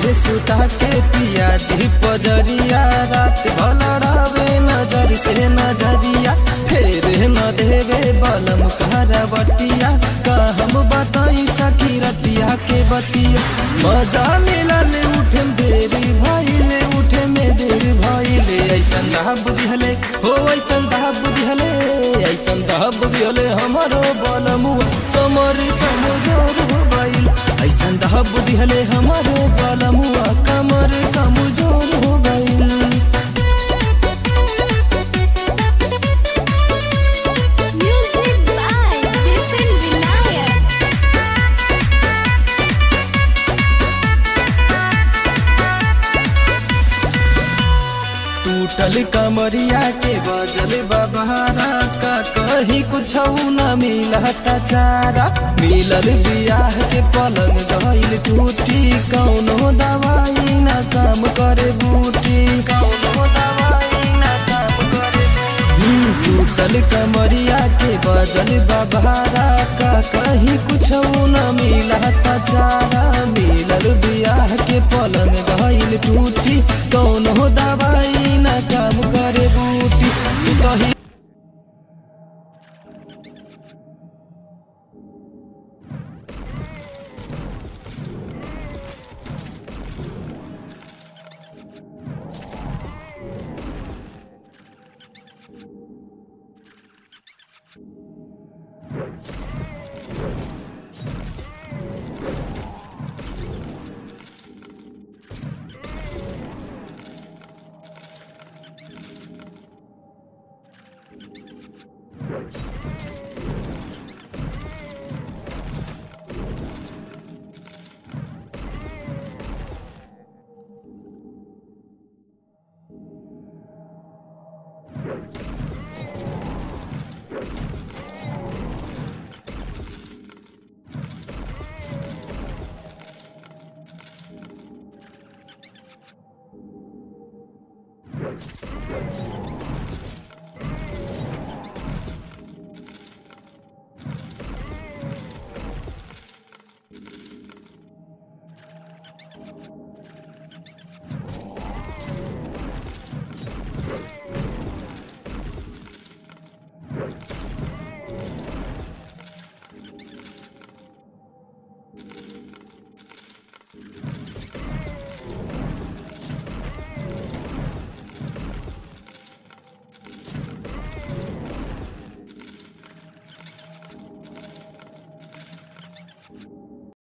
के सुता के पिया जी पजरिया रात भलड़ावे नजर से नजरिया फेर न देवे बलम कहरवटिया का हम बताई सखी रतिया के बतिया मजा मिलल उठे देरी भइले उठे में देर भइले ऐसन दा बुद्धि हले हो ऐसन दा बुद्धि हले ऐसन दा बुद्धि हले हमारो बलमुआ कमर कमजोर हो गइल ऐसन दा बुद्धि हले हमारो बलमुआ कमर कमजोर हो गइल Music by Vipin Vinayak. टूटल कमरिया के बजल बबहारा का कहीं कुछ न मिलता चारा मिलल बियाह के पलंग गइल टूटी कौनो दवाई न काम करे बूटी कौनो दवाई न काम करे हम्म, टूटल कमरिया के बजल बबहारा का कहीं कुछ न मिलता चारा मिलल बियाह के पलंग गइल टूटी कौनो दवाई न काम करे बूटी सुतही